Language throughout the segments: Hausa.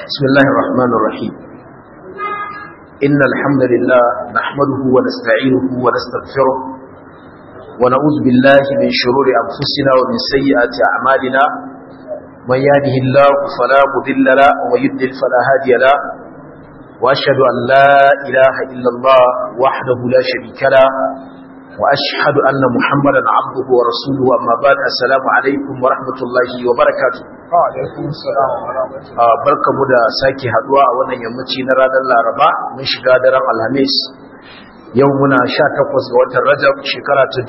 بسم الله الرحمن الرحيم إن الحمد لله نحمده ونستعينه ونستغفره ونعوذ بالله من شرور أنفسنا ومن سيئات أعمالنا من يهده الله فلا مضل له ومن يضلل فلا هادي له وأشهد أن لا إله إلا الله وحده لا شريك له وأشهد أن محمدا عبده ورسوله أما بعد السلام عليكم ورحمة الله وبركاته alaikum salam wa rahmatullahi barkamu da sake haduwa a wannan yammaci na ranar Laraba mun shiga daren Alhamis yau muna 18 ga watan Rajab shekara ta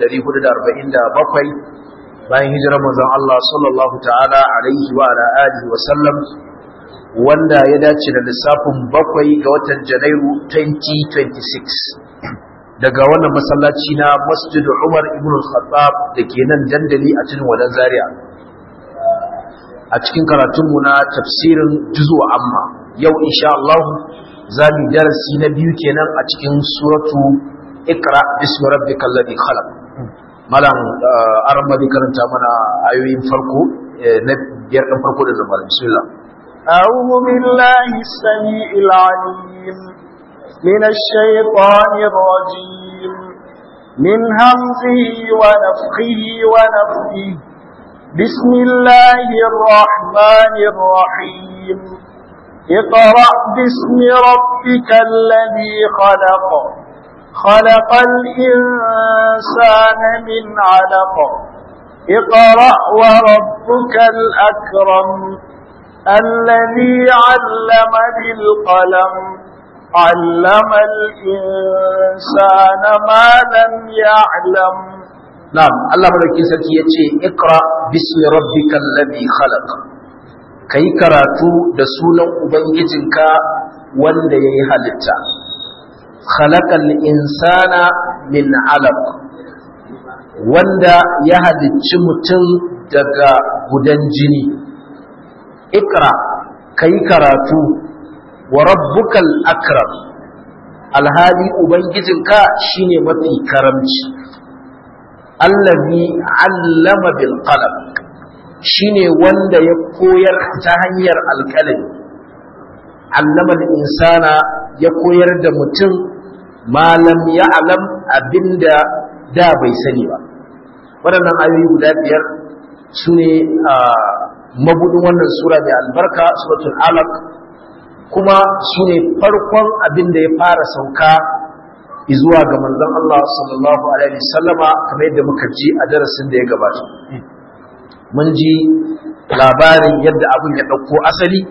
1447 bayan hijirar manzon Allah sallallahu ta'ala alaihi wa ala alihi wa sallam wanda ya dace da lissafin bakwai ga watan Janairu 2026 daga wannan masallaci na Masjid Umar ibn al-Khattab dake nan dandali a cikin wadan Zaria a cikin karatunmu na tafsirin juzu amma yau insha Allah za mu darasi na biyu kenan a cikin suratu ikra bismi rabbikal ladhi khalaq malam arma bi karanta mana ayoyin farko na biyar din farko da zama bismillah أعوذ بالله السميع العليم من الشيطان الرجيم من همزه ونفخه ونفخه بسم الله الرحمن الرحيم اقرأ باسم ربك الذي خلق خلق الإنسان من علق اقرأ وربك الأكرم الذي علم بالقلم علم الإنسان ما لم يعلم Na'am, Allah madaukakin sarki yace Iqra bismi rabbikal ladhi khalaq. Kai karatu da sunan ubangijinka wanda yayi halitta. Khalaqal insana min 'alaq. Wanda ya halicci mutum daga gudan jini. Iqra kai karatu wa rabbukal akram. Alhali ubangijinka shine mafi karamci. allazi allama bil qalam shine wanda ya koyar ta hanyar alƙalami allama al insana ya koyar da mutum malam ya alam abinda da bai sani ba waɗannan ayoyi guda biyar su ne mabudin wannan sura mai albarka suratul alaq kuma su ne farkon abin da ya fara sauka zuwa ga manzon Allah sallallahu alaihi wasallama kamar yadda muka ji a darasin da ya gabata mun ji labarin yadda abin ya dauko asali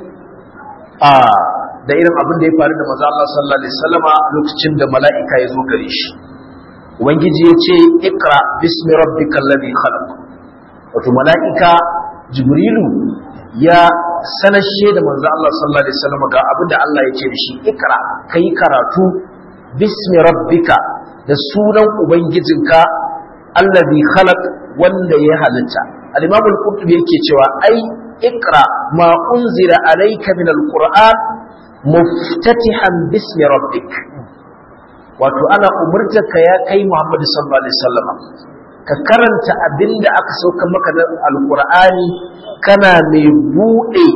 a da irin abin da ya faru da manzon Allah sallallahu alaihi wasallama lokacin da mala'ika ya zo gare shi ubangiji ya ce ikra bismi rabbikal ladhi khalaq wato mala'ika jibrilu ya sanashe da manzon Allah sallallahu alaihi wasallama ga abin da Allah ya ce da shi ikra kai karatu bismi rabbika da sunan ubangijinka allazi khalaq wanda ya halitta al-imam al-qurtubi yake cewa ai ikra ma unzila alayka min al-qur'an muftatihan bismi rabbik wato ana umurtarka ya kai muhammad sallallahu alaihi wasallam ka karanta abinda aka sauka maka da al-qur'ani kana mai bude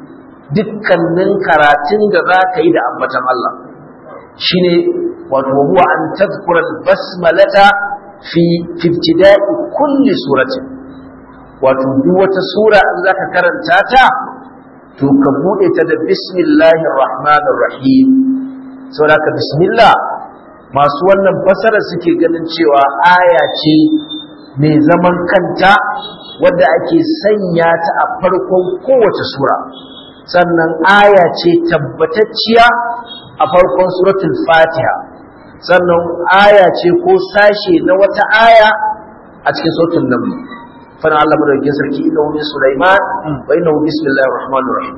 dukkanin karatun da za ka yi da ambatan Allah shine wato huwa an tadhkura al-basmalata fi ibtida'i kulli surati wato duk wata sura in zaka karanta ta to ka bude ta da bismillahir rahmanir rahim saboda ka bismillah masu wannan fasara suke ganin cewa aya ce mai zaman kanta wadda ake sanya ta a farkon kowace sura sannan aya ce tabbatacciya a farkon suratul fatiha sannan aya ce ko sashe na wata aya a cikin suratul naml fana Allah madaukakin sarki innahu min sulaiman wa innahu bismillahir rahmanir rahim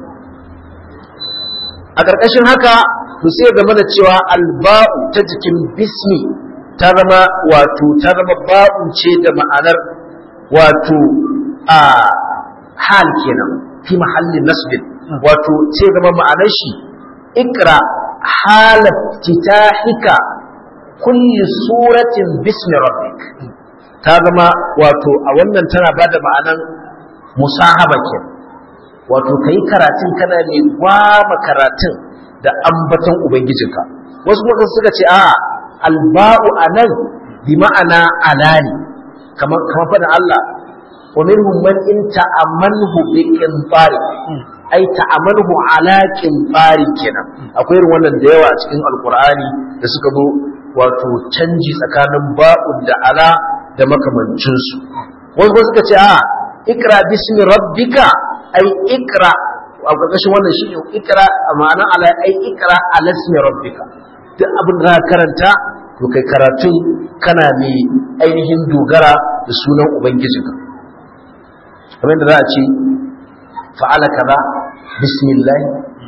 a karkashin haka to sai ga mana cewa alba'u ta jikin bismi ta zama wato ta zama ba'u ce da ma'anar wato a hal kenan fi mahallin nasbin wato ce zama ma'anar shi ikra halat titahika kulli suratin bismi rabbik ta zama wato a wannan tana bada ma'anan musahaba ke wato kai karatun kana mai gwama karatun da ambaton ubangijinka wasu kuma suka ce a alba'u anan bi ma'ana alani kamar kamar faɗin Allah wa minhum man in ta'amanhu bi qinfari ai ta'amanhu ala qinfari kenan akwai irin wannan da yawa a cikin alqur'ani da suka zo wato canji tsakanin ba'un da ala da makamancin su wasu kuma suka ce a ikra bismi rabbika ai ikra a ƙarƙashin wannan shi ne ikra a ma'anar ala ai ikra ala ismi rabbika duk abin da za karanta to kai karatun kana mai ainihin dogara da sunan ubangijinka kamar da za a ce fa'ala kaza bismillah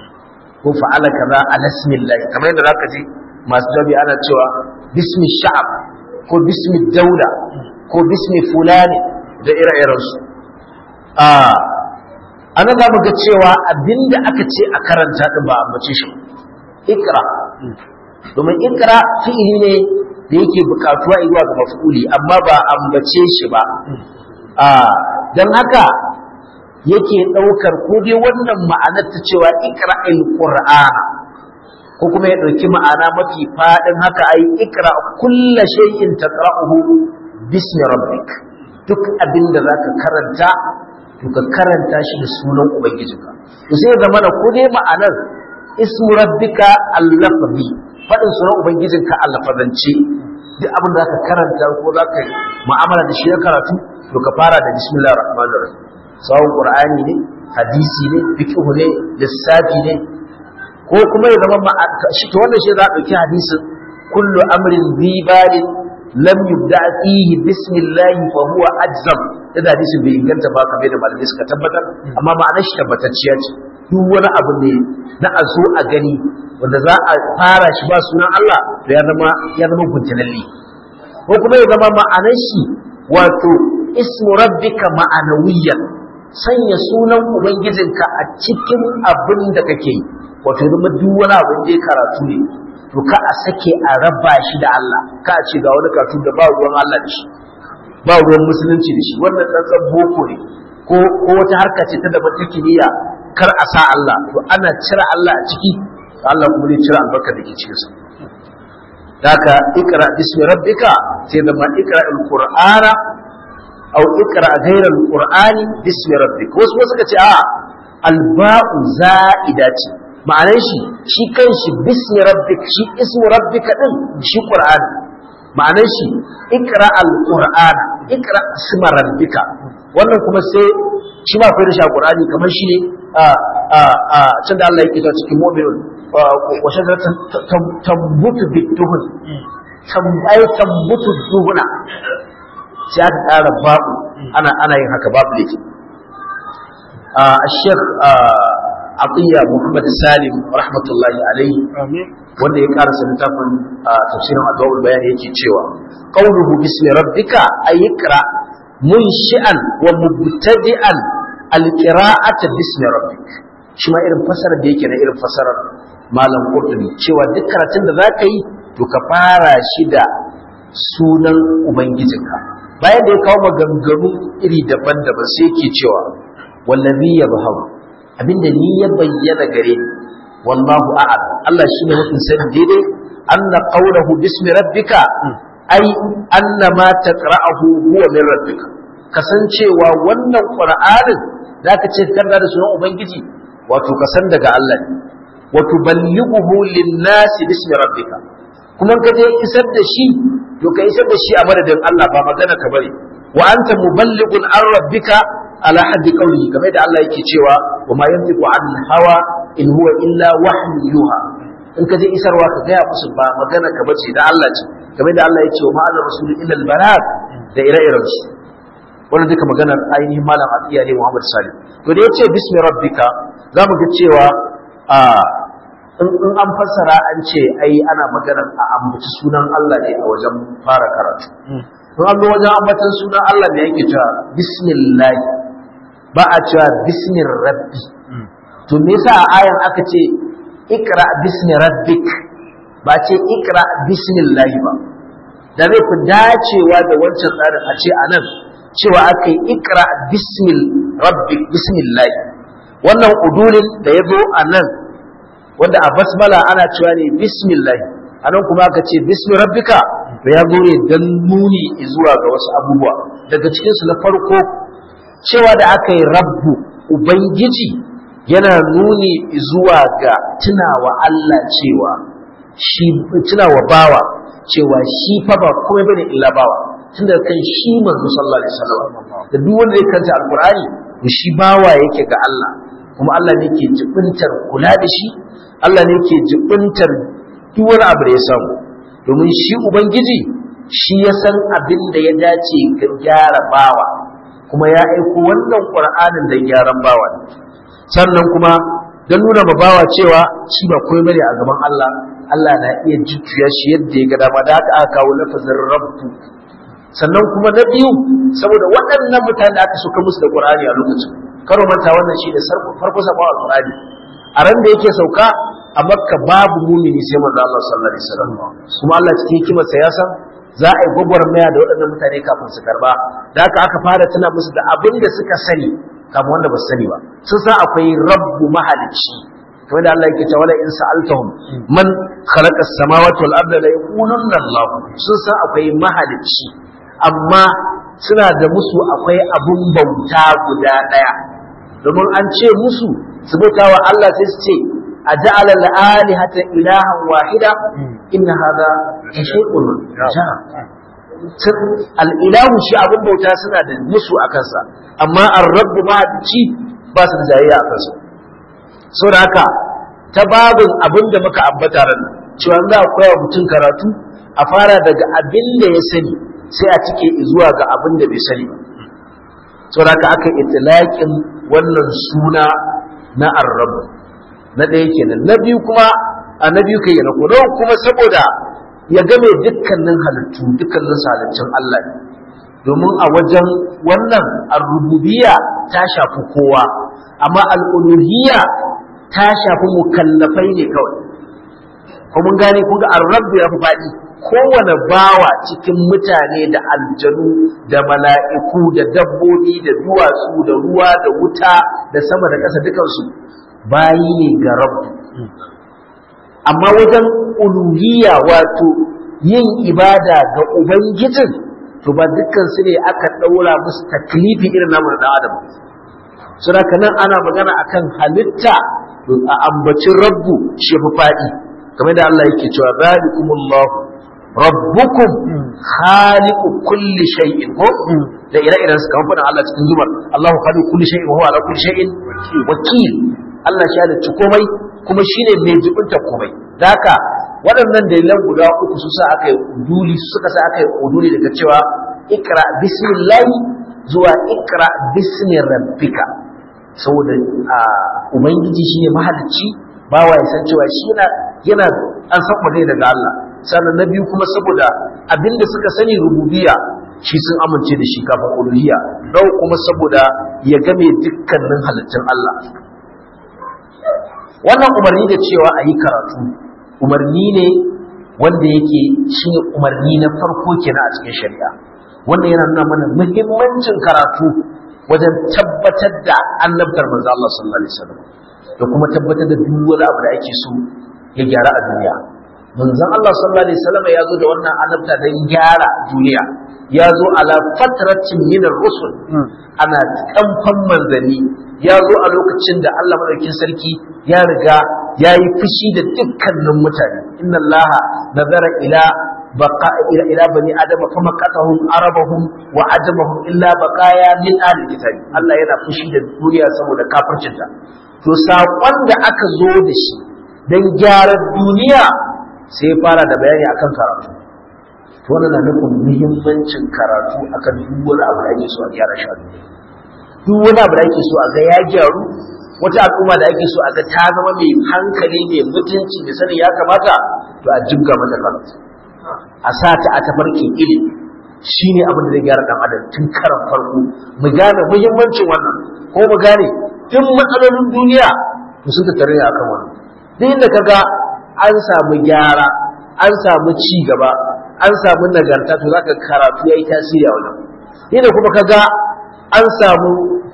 ko fa'ala kaza ala ismillah kamar yadda zaka ji masu jabi ana cewa bismi sha'ab ko bismi daula ko bismi fulani da ire-irensu a ana za mu ga cewa abinda aka ce a karanta din ba ambace shi ikra domin ikra fi'ili ne da yake bukatuwa zuwa ga maf'uli amma ba ambace shi ba a dan haka yake daukar ko dai wannan ma'anar ta cewa ikra'il qur'ana ko kuma ya dauki ma'ana mafi fadin haka ai ikra kullu shay'in taqra'uhu bismi rabbik duk abinda zaka karanta to ka karanta shi da sunan ubangijinka to sai ya zama ko dai ma'anar ismu rabbika al-lafzi fadin sunan ubangijinka al-lafazance duk abin da zaka karanta ko zaka mu'amala da shi na karatu to ka fara da bismillahir rahmanir rahim sawun qur'ani ne hadisi ne fiqh ne lissafi ne ko kuma ya zama shi to wannan shi za a dauki hadisin kullu amrin zibalin lam yubda fihi bismillah fa huwa ajzam da hadisin bai inganta ba kamar da malamai suka tabbatar amma ma'anar shi tabbatacciya ce duk wani abu ne na a zo a gani wanda za a fara shi ba sunan Allah to ya zama ya zama guntulalli ko kuma ya zama ma'anar shi wato ismu rabbika ma'anawiyan sanya sunan ubangijinka a cikin abin da kake yi wato ya zama duk wani abin da ya karatu ne to ka a sake a raba shi da Allah ka a ce ga wani karatu da ba ruwan Allah da shi ba ruwan musulunci da shi wannan tsantsan boko ne ko ko wata harka ce ta daban ta kimiyya kar a sa Allah to ana cire Allah a ciki Allah kuma zai cire albarka da ke cikin sa daka ikra bismi rabbika sai da ma ikra alqur'ana aw ikra ghayra alqur'ani bismi rabbika wasu suka ce a alba'u za'ida ce ma'anar shi shi kanshi bismi rabbik shi ismu rabbika din shi qur'ani ma'anar shi ikra alqur'ana ikra isma rabbika wannan kuma sai shi ma akwai da shi qur'ani kamar shi ne a a a can da Allah yake ta cikin mu'minun wa shajaratan tambutu bituhun tambai tambutu duhuna sai aka ƙara babu ana ana yin haka babu lake a Sheikh Atiyya Muhammad Salim rahmatullahi alaihi wanda ya karasa littafin tafsirin Adwaul Bayan yake cewa qawluhu bismi rabbika aykra munshi'an wa mubtadi'an alqira'ata bismi rabbik shi ma irin fasarar da yake na irin fasarar malam Qurtubi cewa duk karatun da zaka yi to ka fara shi da sunan ubangijinka bayan da ya kawo maganganu iri daban-daban sai yake cewa wallazi yabharu abinda ni ya bayyana gare ni wallahu a'lam Allah shine mafi sani daidai anna qawluhu bismi rabbika ai anna ma taqra'uhu huwa min rabbika kasancewa wannan qur'anin zaka ce karda da sunan ubangiji wato kasan daga Allah ne wa tuballighuhu lin-nasi bismi rabbika kuma ka je isar da shi to ka isar da shi a madadin Allah ba magana ka bane wa anta muballighun an rabbika ala haddi qawlihi kamar da Allah yake cewa wa ma yantiqu an hawa in huwa illa wahyu yuha in ka je isarwa ka gaya musu ba magana ka bace da Allah ce kamar da Allah yake wa ma ala rasul illa al balagh da ire-iren su wannan duka maganar ainihin malam Atiya ne Muhammad Salim to da yace bismi rabbika zamu ga cewa a in an fassara an ce ai ana magana a ambaci sunan Allah ne a wajen fara karatu in an zo wajen ambatan sunan Allah ne yake cewa bismillah ba a cewa bismir rabbi to me yasa a ayan aka ce ikra bismi rabbik ba ce ikra bismillah ba da zai fi dacewa da wancan tsarin a ce anan cewa aka yi ikra bismil rabbik bismillah wannan udulin da ya zo a nan wanda a basmala ana cewa ne bismillah a nan kuma aka ce bismi rabbika da ya zo ne don nuni zuwa ga wasu abubuwa daga cikinsu na farko cewa da aka yi rabbu ubangiji yana nuni zuwa ga tunawa Allah cewa shi tunawa bawa cewa shi fa ba komai bane illa bawa tunda kan shi manzo sallallahu alaihi wasallam da duk wanda ya kanta alqur'ani to shi bawa yake ga Allah kuma Allah ne ke jibintar kula da shi Allah ne ke jibintar duk wani abu da ya samu domin shi ubangiji shi ya san abin da ya dace ga gyara bawa kuma ya aiko wannan qur'anin da gyaran bawa ne sannan kuma don nuna ma bawa cewa shi ba komai bane a gaban Allah Allah na iya jujjuya shi yadda ya ga dama da haka aka kawo lafazin rabbu sannan kuma na biyu saboda waɗannan mutane da aka suka musu da Qur'ani a lokacin karo manta wannan shi da farko sabon Al-Qur'ani a ran da yake sauka a Makka babu mumini sai manzo Allah sallallahu alaihi wasallam kuma Allah cikin hikimarsa ya san za a yi gwagwarmaya da waɗannan mutane kafin su karba da haka aka fara tuna musu da abin da suka sani kamar wanda ba su sani ba sun san akwai rabbu mahalicci kamar da Allah yake cewa wala in sa'altahum man khalaqa as-samawati wal arda la yaqulunna Allah sun san akwai mahalicci amma suna da musu akwai abun bauta guda daya domin an ce musu su bauta wa Allah sai su ce aja'ala al-alihata ilahan wahida inna hadha shay'un al'ilahu shi abin bauta suna da musu a kansa amma an rabu mahaɗici ba su da jayayya a kansu so da haka ta babin abin da muka ambata ran cewa za a koya mutum karatu a fara daga abin da ya sani sai a cike zuwa ga abin da bai sani ba so da haka aka itilaƙin wannan suna na arrabu na ɗaya kenan na biyu kuma a na biyu kai na kuma saboda ya game dukkanin halittu dukkanin halittun Allah ne domin a wajen wannan ar-rububiyya ta shafi kowa amma al-uluhiyya ta shafi mukallafai ne kawai ko mun gane kun ga ar-rabb ya fi faɗi kowane bawa cikin mutane da aljanu da mala'iku da dabbobi da duwatsu da ruwa da wuta da sama da ƙasa dukansu bayi ne ga rabbu amma wajen uluhiyya wato yin ibada ga ubangijin to ba dukkan su ne aka daura musu taklifi irin namu da adam sura nan ana magana akan halitta a ambacin rabbu shi fi fadi kamar da Allah yake cewa zalikumullahu rabbukum khaliqu kulli shay'in ko da ire-iren su kamar faɗin Allah cikin zumar Allahu khaliqu kulli shay'in wa huwa ala kulli shay'in wakil Allah shi halicci komai kuma shine mai jibinta komai da haka waɗannan dalilan guda uku su sa aka yi uduli su suka sa aka yi uduli daga cewa ikra bismillahi zuwa ikra bismi rabbika saboda ubangiji shine mahalicci bawa ya san cewa shi yana yana an san magana daga Allah sannan na biyu kuma saboda abinda suka sani rububiyya shi sun amince da shi kafin uluhiyya dau kuma saboda ya game dukkanin halittun Allah wannan umarni da cewa a yi karatu umarni ne wanda yake shi ne umarni na farko kenan a cikin shari'a wannan yana nuna mana muhimmancin karatu wajen tabbatar da annabtar manzo Allah sallallahu alaihi wasallam da kuma tabbatar da duk wani abu da ake so ya gyara a duniya manzon Allah sallallahu alaihi wasallam ya zo da wannan annabta don gyara duniya ya zo ala fatratin min rusul ana kamfan manzanni ya zo a lokacin da Allah madaukakin sarki ya riga ya yi fushi da dukkanin mutane inna Allah nazara ila baqa ila ila bani adama fa maqatahum arabahum wa ajamahum illa baqaya min ahli kitabi Allah yana fushi da duniya saboda kafircinta to saƙon da aka zo da shi don gyaran duniya sai fara da bayani akan karatu to wannan na nufin muhimmancin karatu akan duk wani abu da ake so a gyara shi a duniya duk wani abu da ake so a ga ya gyaru wata al'umma da ake so a ga ta zama mai hankali mai mutunci da sani ya kamata to a jibga mata karatu a sa ta a tafarkin ilimi shine abin da zai gyara dan adam tun karan farko mu gane muhimmancin wannan ko mu gane duk matsalolin duniya to sun tattare ne akan wannan duk inda kaga an samu gyara an samu ci gaba an samu nagarta to zaka karatu yayi tasiri a wannan inda kuma kaga an samu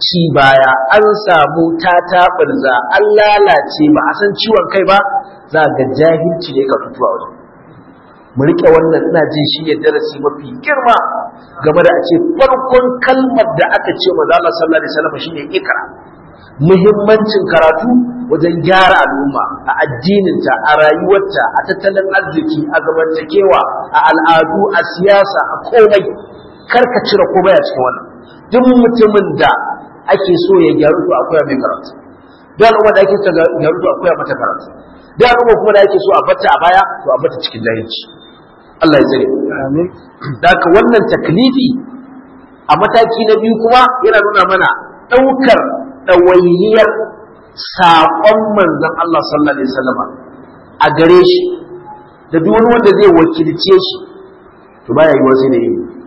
ci baya an samu tataɓarza an lalace ba a san ciwon kai ba za ga jahilci ne ka fito a wajen mu riƙe wannan ina jin shi ne darasi mafi girma game da a ce farkon kalmar da aka ce wa Allah sallallahu alaihi wasallam shine ikra muhimmancin karatu wajen gyara al'umma a addininta a rayuwarta a tattalin arziki a zamantakewa a al'adu a siyasa a komai karka cire komai a cikin wannan duk mutumin da ake so ya gyaru to akwai mai karatu duk al'umma da ake so gyaru to akwai mata karatu duk al'umma kuma da ake so a bata a baya to a bata cikin jahilci Allah ya tsare amin da haka wannan taklifi a mataki na biyu kuma yana nuna mana ɗaukar ɗawainiyar saƙon manzon Allah sallallahu alaihi wasallam a gare shi da duk wani wanda zai wakilce shi to baya yi wasu da yi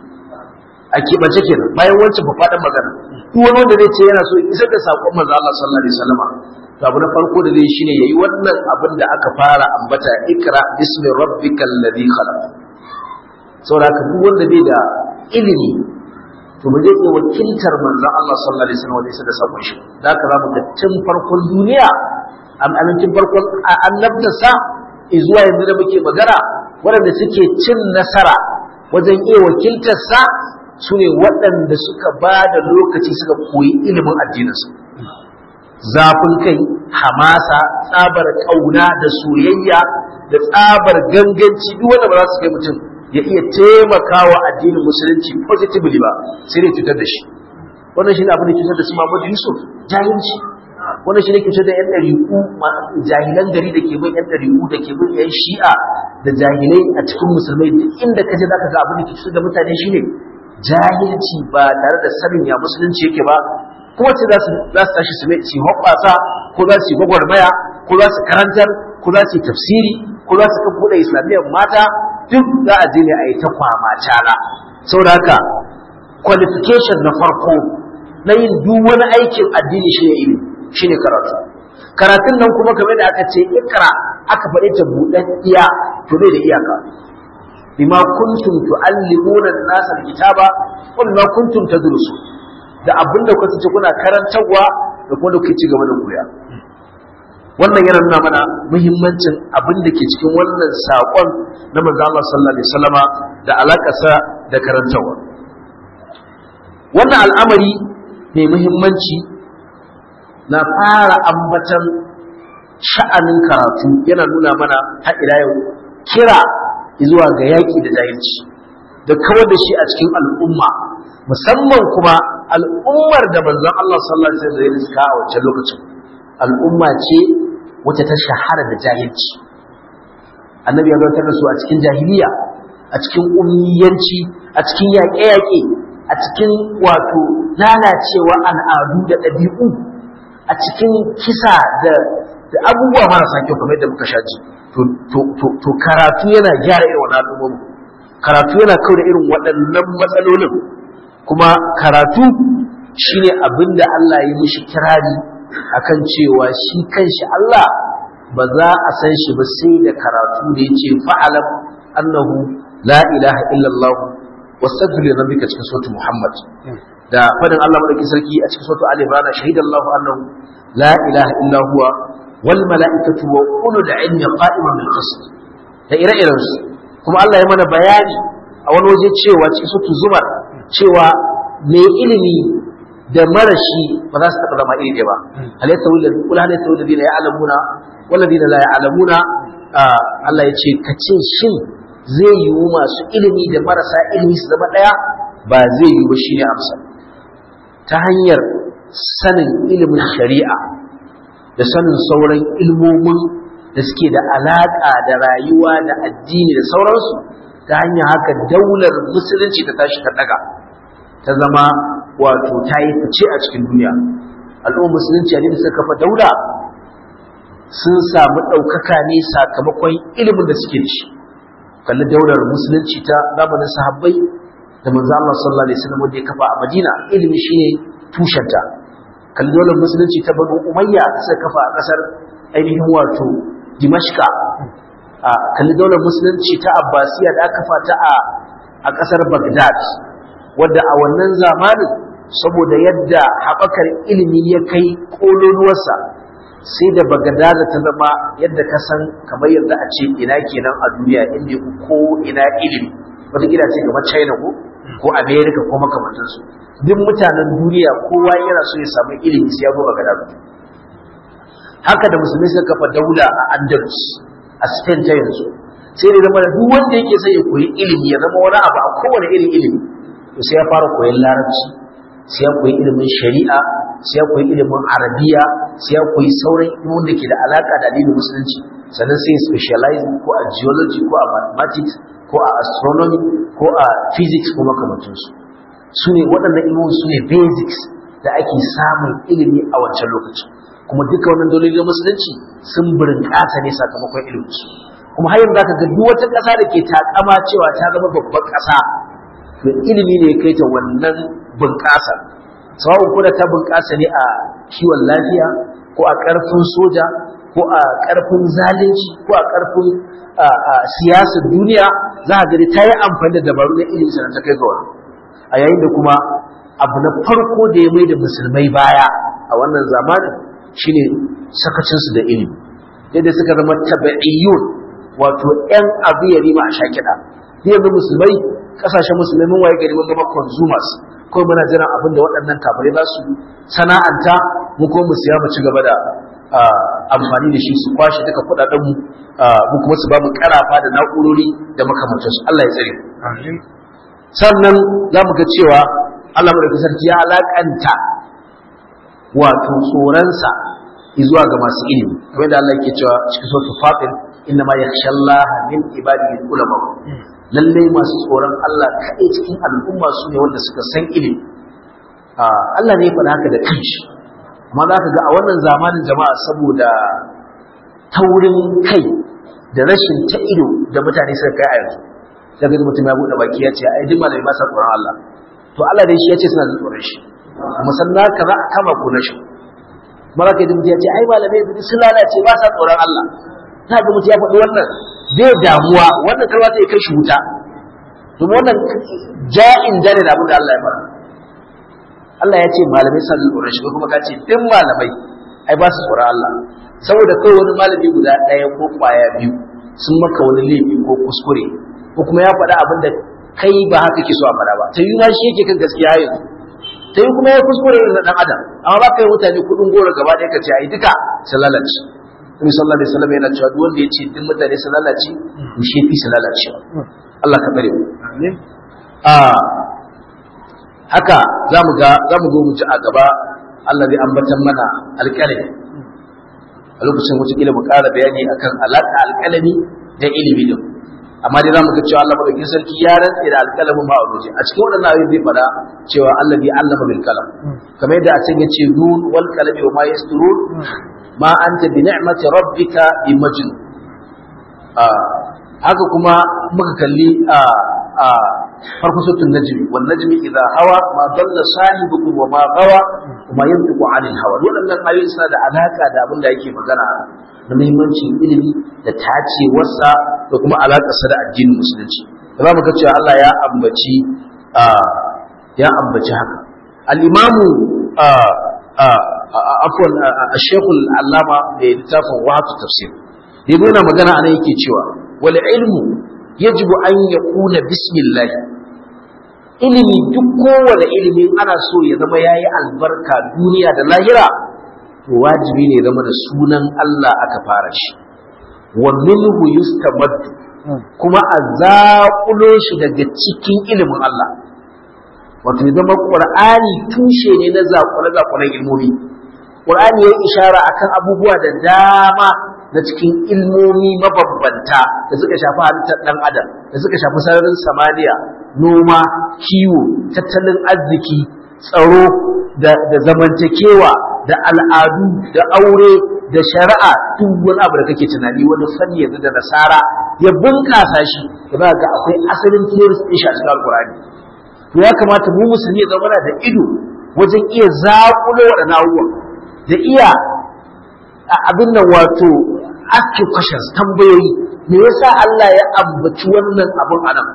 a keɓance kenan bayan wancan faɗin magana duk wani wanda zai ce yana so isar da saƙon manzon Allah sallallahu alaihi wasallam to abu na farko da zai shine yayi wannan abin da aka fara ambata ikra bismi rabbikal ladhi khalaq saboda haka duk wanda bai da ilimi to ba zai iya wakiltar manzon Allah sallallahu alaihi wasallam wajen da sabon shi da haka za mu ga tun farkon duniya amincin farkon annabtarsa zuwa yanzu da muke magana waɗanda suke cin nasara wajen iya wakiltarsa su ne waɗanda suka ba da lokaci suka koyi ilimin addininsu zafin kai hamasa tsabar ƙauna da soyayya da tsabar ganganci duk wanda ba za su kai mutum ya iya taimakawa addinin musulunci positively ba sai dai cutar da shi wannan shi ne abin da cutar da su Muhammad Yusuf jahilci wannan shi ne cutar da yan ɗariƙu jahilan gari da ke bin yan ɗariƙu da ke bin yan shi'a da jahilai a cikin musulmai duk inda ka je zaka ga abin da ke cutar da mutane shine jahilci ba tare da sanin ya musulunci yake ba kuma ce za su tashi su su hoɓɓasa ko za su yi gwagwarmaya ko za su karantar ko za su yi tafsiri ko za su kan buɗe islamiyyar mata duk za a je ne a yi ta kwama cala saboda haka qualification na farko na yin duk wani aikin addini shi ne ilimi shi ne karatu karatun nan kuma kamar da aka ce ikra aka faɗi ta buɗaɗɗiya to bai da iyaka bima kuntum tu'allimuna an-nasa al-kitaba wa bima kuntum tadrusu da abinda kuka ce kuna karantarwa da kuma da kuke ci gaba da koya wannan yana nuna mana muhimmancin abin da ke cikin wannan saƙon na manzo Allah sallallahu alaihi wasallama da alakarsa da karantawa wannan al'amari mai muhimmanci na fara ambatan sha'anin karatu yana nuna mana har ila yau kira zuwa ga yaƙi da jahilci da kawar da shi a cikin al'umma musamman kuma al'ummar da manzon Allah sallallahu alaihi wasallam ya riska a wancan lokacin al'umma ce wacce ta shahara da jahilci annabi ya zartar da su a cikin jahiliya a cikin ummiyanci a cikin yaƙe-yaƙe a cikin wato lalacewa al'adu da ɗabi'u a cikin kisa da da abubuwa marasa kyau kamar yadda muka sha ji to karatu yana gyara irin wannan al'ummomi karatu yana kau da irin waɗannan matsalolin kuma karatu shine abin da Allah ya mishi kirari akan cewa shi kanshi Allah ba za a san shi ba sai da karatu da yace fa'alam annahu la ilaha illallah wastaghfir li rabbika cikin suratul muhammad da fadin Allah madauki sarki a cikin suratul ali imran shahidallahu annahu la ilaha illa huwa wal mala'ikatu wa ulul ilmi qa'iman bil qist da ire-iren su kuma Allah ya mana bayani a wani waje cewa cikin suratul zumar cewa mai ilimi da marashi ba za su taɓa zama iri ɗaya ba halatta wula kula halatta wula dina ya alamuna wala dina la ya alamuna Allah ya ce ka ce shin zai yiwu masu ilimi da marasa ilimi su zama ɗaya ba zai yiwu ba shine amsa ta hanyar sanin ilimin shari'a da sanin sauran ilmomin da suke da alaƙa da rayuwa da addini da sauransu ta hanyar haka daular musulunci ta tashi ta ɗaga ta zama wato ta yi fice a cikin duniya al'ummar musulunci a da suka kafa daula sun samu ɗaukaka ne sakamakon ilimin da suke da shi kalli daular musulunci ta zamanin sahabbai da manzo Allah sallallahu alaihi wasallam da ya kafa a Madina ilimi shine tushenta kalli daular musulunci ta Banu Umayya da suka kafa a kasar ainihin wato Dimashqa a kalli daular musulunci ta Abbasiya da aka kafa ta a a kasar Baghdad wadda a wannan zamanin saboda yadda haɓakar ilimi ya kai ƙololuwarsa sai da bagadaza ta zama yadda ka san kamar yadda a ce ina kenan a duniya inda ko ina ilimi wata gida ce kamar china ko ko america ko makamantansu duk mutanen duniya kowa yana so ya samu ilimi sai ya zo bagadaza haka da musulmi suka kafa daula a andalus a spain ta yanzu sai da zama duk wanda yake sai ya koyi ilimi ya zama wani abu a kowane irin ilimi to sai ya fara koyon larabci sai ya koyi ilimin shari'a sai ya koyi ilimin arabiya sai ya koyi sauran ilimin da ke da alaka da addinin musulunci sannan sai ya specialize ko a geology ko a mathematics ko a astronomy ko a physics ko makamantansu su ne waɗannan ilimin su ne basics da ake samun ilimi a wancan lokaci kuma duka wannan dalilin musulunci sun burinƙasa ne sakamakon ilimin su kuma har yanzu zaka ga duk wata ƙasa da ke takama cewa ta zama babban ƙasa to ilimi ne ya kai ta wannan bunƙasa sawa'un ko da ta bunƙasa ne a kiwon lafiya ko a ƙarfin soja ko a ƙarfin zalunci ko a ƙarfin siyasar duniya za a gani ta yi amfani da dabaru na ilimi sannan ta kai ga wani a yayin da kuma abu na farko da ya mai da musulmai baya a wannan zamanin shine sakacinsu da ilimi yadda suka zama tabi'iyyun wato 'yan abu ya rima a sha kiɗa yanzu musulmai kasashen musulmai mun waye gari mun zama consumers ko muna jiran abin da waɗannan kafirai za su sana'anta mu ko mu siya mu ci gaba da amfani da shi su kwashe duka kuɗaɗen mu mu kuma su ba mu karafa da na'urori da makamantan su Allah ya tsare sannan za mu ga cewa Allah mu da sarki ya alakanta wato tsoronsa zuwa ga masu ilimi kamar da Allah yake cewa cikin suratul fatir inna ma yakhsha Allah min ibadihi ulama lalle masu tsoron Allah kaɗai cikin al'umma su ne wanda suka san ilimi Allah ne ya faɗa haka da kanshi amma za ka ga a wannan zamanin jama'a saboda taurin kai da rashin ta ido da mutane suka kai a yanzu daga mutum ya buɗe baki ya ce ai duk malami ba sa tsoron Allah to Allah dai shi ya ce suna da tsoron shi musanna ka za a kama ku na shi mara kai mutum ya ce ai malamai duk sun lalace ba sa tsoron Allah ta ga mutum ya faɗi wannan bai damuwa wannan kalma ta kai shi wuta domin wannan ja'in jane da abin da Allah ya fara Allah ya ce malamai sun tsoron shi kuma ka ce duk malamai ai ba su tsoron Allah saboda kai wani malami guda ɗaya ko ƙwaya biyu sun maka wani laifi ko kuskure ko kuma ya faɗa abin da kai ba haka ke so a faɗa ba ta yi ma shi yake kan gaskiya yanzu ta yi kuma ya kuskure irin na ɗan adam amma ba ka yi mutane kuɗin goro gaba ɗaya ka ce ai duka sun lalace Nabi sallallahu alaihi wasallam yana cewa duk wanda ya ce duk mutane sun lalace to shi fi su lalace Allah ka bare mu a haka zamu ga zamu go mu ji a gaba Allah zai ambatan mana alƙalami a lokacin wata kila mu ƙara bayani akan alaƙa alƙalami da ilimi din amma dai zamu ga cewa Allah madaukakin sarki ya rantse da alƙalamin ma a waje a cikin waɗannan ayoyi zai fada cewa Allah bi allama bil kalam kamar yadda a cikin yace nun wal qalami wa ma yasturun ma anta bi ni'mati rabbika bi majnun haka kuma muka kalli a farko sutun najmi wan najmi idha hawa ma dalla sahibukum wa ma gawa kuma yantiqu anil hawa waɗannan ayoyi suna da alaka da abin da yake magana na muhimmancin ilimi da tacewarsa da kuma alaƙarsa da addinin musulunci da za mu ga cewa Allah ya ambaci ya ambaci haka al-imamu afwan ash-shaykhul allama da littafin wahatu tafsir yanzu yana magana anan yake cewa wal ilmu yajibu an yakuna bismillah ilimi duk kowane ilimi ana so ya zama yayi albarka duniya da lahira to wajibi ne zama da sunan Allah aka fara shi wa minhu yustamaddu kuma a zaƙulo shi daga cikin ilimin Allah wato ya zama ƙur'ani tushe ne na zaƙule-zaƙulen ilmomi ƙur'ani ya yi ishara akan abubuwa da dama na cikin ilmomi mabambanta da suka shafi halittar ɗan adam da suka shafi sararin samaniya noma kiwo tattalin arziki tsaro da zamantakewa da al'adu da aure da shari'a duk wani abu da kake tunani wani fanni yanzu da nasara ya bunƙasa shi da ba ga akwai asalin theories ɗin shi a cikin alƙur'ani to ya kamata mu musulmi ya zama da ido wajen iya zaƙulo waɗannan abubuwan da iya abin nan wato ask questions tambayoyi me yasa Allah ya ambaci wannan abun anan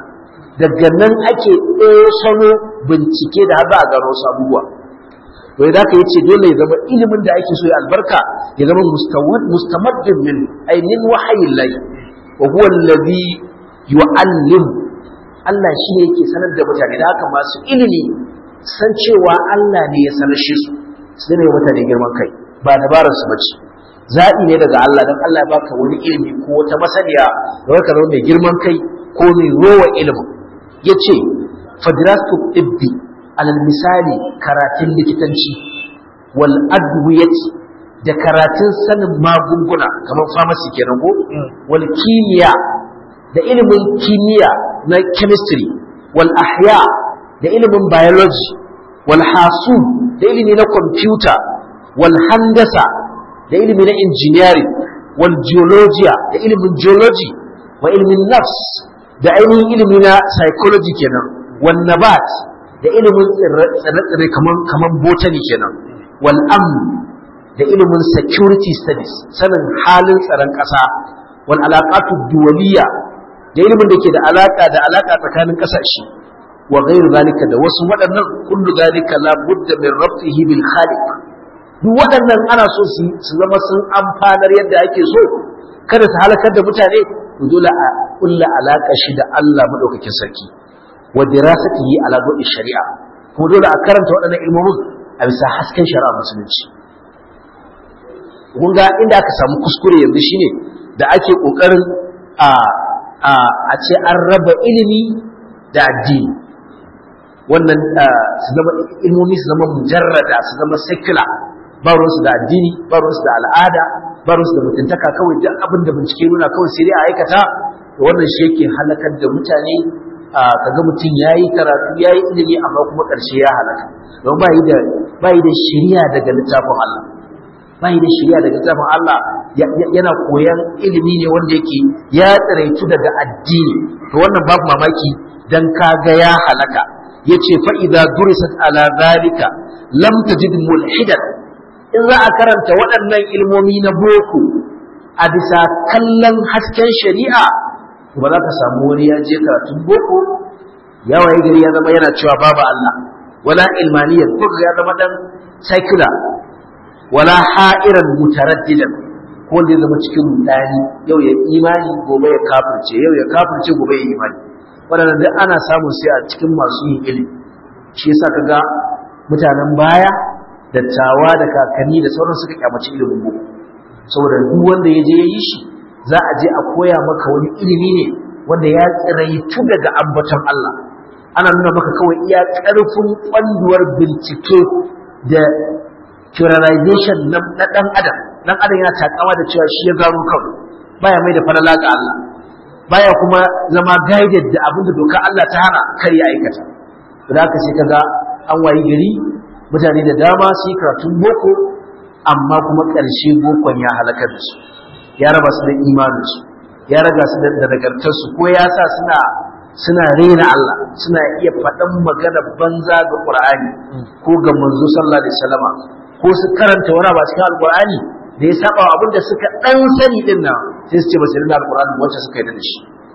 daga nan ake ɗosano bincike da haɗa a gano wasu abubuwa to idan ka yace dole ya zama ilimin da ake so ya albarka ya zama mustamaddin min ainin wahayin lahi wa huwa alladhi yu'allim Allah shi ne yake sanar da mutane da haka masu ilimi san cewa Allah ne ya sanar shi su su ne mutane girman kai ba dabarar su bace zaɓi ne daga Allah don Allah ya baka wani ilimi ko wata masaniya da waka zama mai girman kai ko mai rowa ilimin ya ce fadiratu ibbi alal misali karatun likitanci wal adwiyati da karatun sanin magunguna kamar pharmacy kenan ko wal kimiyya da ilimin kimiyya na chemistry wal ahya da ilimin biology wal hasu da ilimi na computer wal handasa da ilimi na engineering wal geologia da ilimin geology wa ilimin nafs da ainihin ilimi na psychology kenan wal nabat da ilimin tsire-tsire kaman kaman botany kenan wal amn da ilimin security studies sanin halin tsaron ƙasa wal alaqatu duwaliya da ilimin da ke da alaka da alaka tsakanin ƙasashe wa ghairu zalika da wasu waɗannan kullu zalika la budda min rabtihi bil khaliq duk waɗannan ana so su su zama sun amfanar yadda ake so kada su halakar da mutane to dole a kulla alaka shi da Allah madaukakin sarki wa dirasatihi ala dawi shari'a kuma dole a karanta waɗannan ilmomin a bisa hasken shari'a musulunci kun ga inda aka samu kuskure yanzu shine da ake kokarin a a a ce an raba ilimi da addini wannan su zama ilmomi su zama mujarrada su zama secular ba ruwansu da addini ba ruwansu da al'ada ba ruwansu da mutuntaka kawai duk abin da bincike nuna kawai sai dai a aikata to wannan shi yake halakar da mutane kaga mutum ya yi karatu ya yi ilimi amma kuma ƙarshe ya halaka don ba yi da ba yi da shiriya daga littafin Allah ba yi da shiriya daga littafin Allah yana koyan ilimi ne wanda yake ya tsiraitu daga addini to wannan babu mamaki dan kaga ya halaka yace fa idza durisat ala zalika lam tajid mulhidan in za a karanta waɗannan ilmomi na boko a bisa kallon hasken shari'a ba za ka samu wani ya je karatun boko ya waye gari ya zama yana cewa babu Allah wala ilmaniyar ko ya zama dan secular wala ha'iran mutaraddidan ko wanda ya zama cikin rudani yau ya imani gobe ya kafirce yau ya kafirce gobe ya imani waɗannan duk ana samun sai a cikin masu yin ilimi shi yasa kaga mutanen baya dattawa da kakanni da sauran suka kyamaci ilimin boko saboda duk wanda ya je ya yi shi za a je a koya maka wani ilimi ne wanda ya tsiraitu daga ambaton Allah ana nuna maka kawai iya ƙarfin kwanduwar bincike da pluralization na ɗan adam ɗan adam yana takama da cewa shi ya gano kawai baya mai da falala ga Allah baya kuma zama guided da abin da doka Allah ta hana kar ya aikata da haka sai kaga an wayi gari mutane da dama su yi karatun boko amma kuma ƙarshe bokon ya halakar da su ya raba su da imaninsu ya raga su da nagartarsu ko ya sa suna suna rena Allah suna iya faɗan magana banza ga Qur'ani ko ga manzo sallallahu alaihi wasallama ko su karanta wani ba cikin alqur'ani da ya saba abin da suka dan sani din nan sai su ce ba su rena alqur'ani wacce suka yi da shi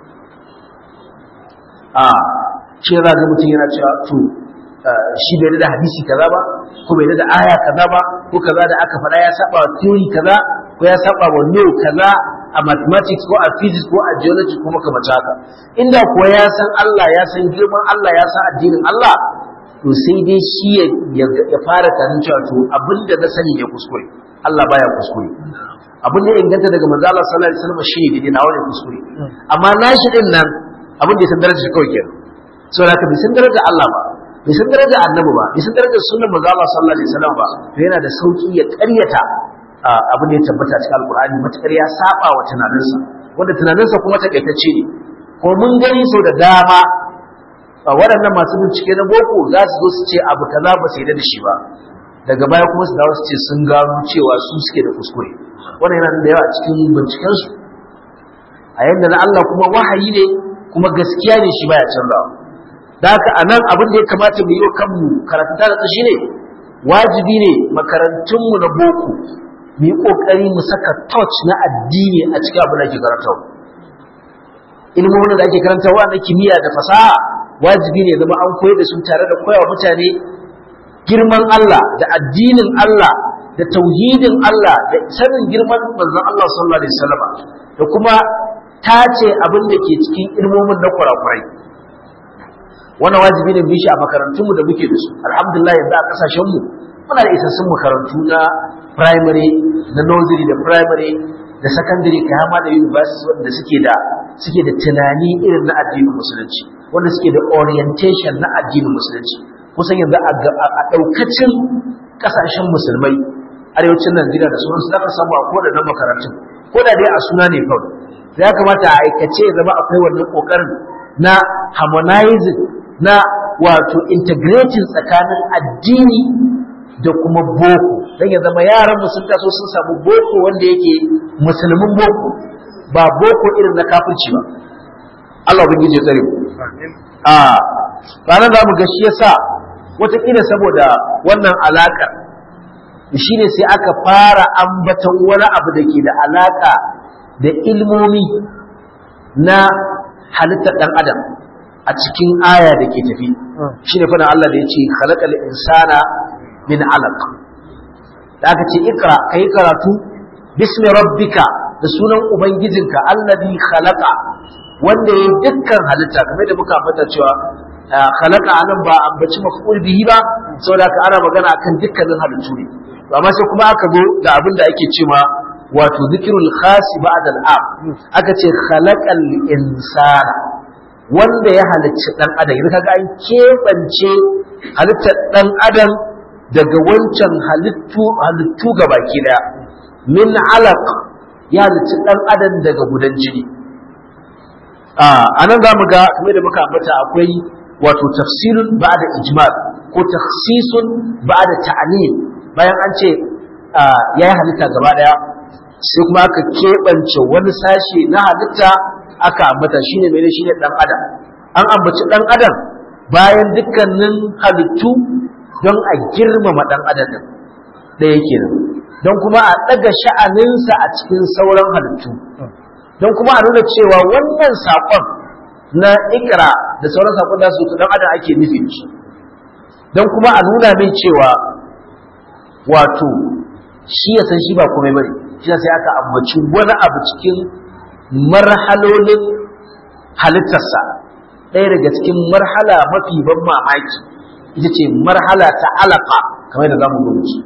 a shi za ga mutum yana cewa to shi bai da hadisi kaza ba ko bai da aya kaza ba ko kaza da aka faɗa ya saba wa theory kaza ko ya saba wa law kaza a mathematics ko a physics ko a geology ko makamata haka inda kuwa ya san Allah ya san girman Allah ya san addinin Allah to sai dai shi ya fara tanin cewa to abinda na sani ya kuskure Allah baya kuskure abin da ya inganta daga manzo Allah sallallahu alaihi wasallam shine daidai na wani kuskure amma nashi din nan abin da ya san darajar kawai kenan saboda haka bai san darajar Allah ba bai san darajar annabi ba bai san darajar sunnar manzo Allah sallallahu alaihi wasallam ba to yana da sauki ya ƙaryata abin da ya tabbata cikin alkur'ani matakar ya saba wa tunaninsa wanda tunaninsa kuma takaitacce ne ko mun gani sau da dama waɗannan masu bincike na boko za su zo su ce abu kaza ba su yi da shi ba daga baya kuma su dawo su ce sun gano cewa su suke da kuskure wannan yana da yawa a cikin bincikensu a yadda na Allah kuma wahayi ne kuma gaskiya ne shi baya canzawa da haka a nan abin da ya kamata mu yi wa kanmu karanta da shi ne wajibi ne makarantunmu na boko mu yi ƙoƙari mu saka touch na addini a cikin abin da ke karanta ilmomin da ake karantawa na kimiyya da fasaha wajibi ne zama an koyar da su tare da koyawa mutane girman Allah da addinin Allah da tauhidin Allah da sanin girman manzon Allah sallallahu alaihi wasallam da kuma tace abin da ke cikin ilmomin na kurakurai wannan wajibi ne bishi a makarantunmu da muke da su alhamdulillah yanzu a kasashen mu muna da isassun makarantu na primary na nursery da primary da secondary kai har ma da university wanda suke da suke da tunani irin na addinin musulunci wanda suke da orientation na addinin musulunci kusan yanzu a daukacin kasashen musulmai arewacin Najeriya da sauransu zaka samu a kodannan makarantun ko da dai a suna ne kawai ya kamata a aikace ya zama akwai wannan kokarin na harmonizing na wato integrating tsakanin addini da kuma boko don ya zama yaran mu sun taso sun samu boko wanda yake musulmin boko ba boko irin na kafirci ba Allah ubangiji ya tsare mu a ranar za mu ga shi yasa wataƙila saboda wannan alaƙar shi ne sai aka fara ambatan wani abu da ke da alaƙa da ilmomi na halittar ɗan adam a cikin aya da ke tafi shi ne fana Allah da ya ce halakal insana min alaq da aka ce ikra ka yi karatu bismi rabbika da sunan ubangijinka allazi khalaqa wanda ya dukkan halitta kamar da muka ambata cewa khalaqa anan ba ambaci maf'ul bihi ba saboda ka ana magana akan dukkanin halittu ne amma sai kuma aka zo da abin da ake cewa wato zikirul khas ba'da al'am aka ce khalaqal insana wanda ya halicci dan adam idan kaga an kebance halittar dan adam daga wancan halittu halittu gabaki daya min alaq ya halicci dan adam daga gudan jini a anan zamu ga kamar da muka ambata akwai wato tafsirun ba'da ijmal ko takhsisun ba'da ta'lim bayan an ce yayi halitta gaba daya sai kuma aka keɓance wani sashe na halitta aka ambata shine mene shine dan adam an ambaci dan adam bayan dukkanin halittu don a girmama dan adam din ɗaya kenan don kuma a ɗaga sha'aninsa a cikin sauran halittu don kuma a nuna cewa wannan saƙon na ikra da sauran saƙon da su dan adam ake nufi shi don kuma a nuna mai cewa wato shi ya san shi ba komai bane shi sai aka ambaci wani abu cikin marhalolin halittarsa ɗaya daga cikin marhala mafi ban mamaki ita ce marhala ta alaka kamar da zamu gudu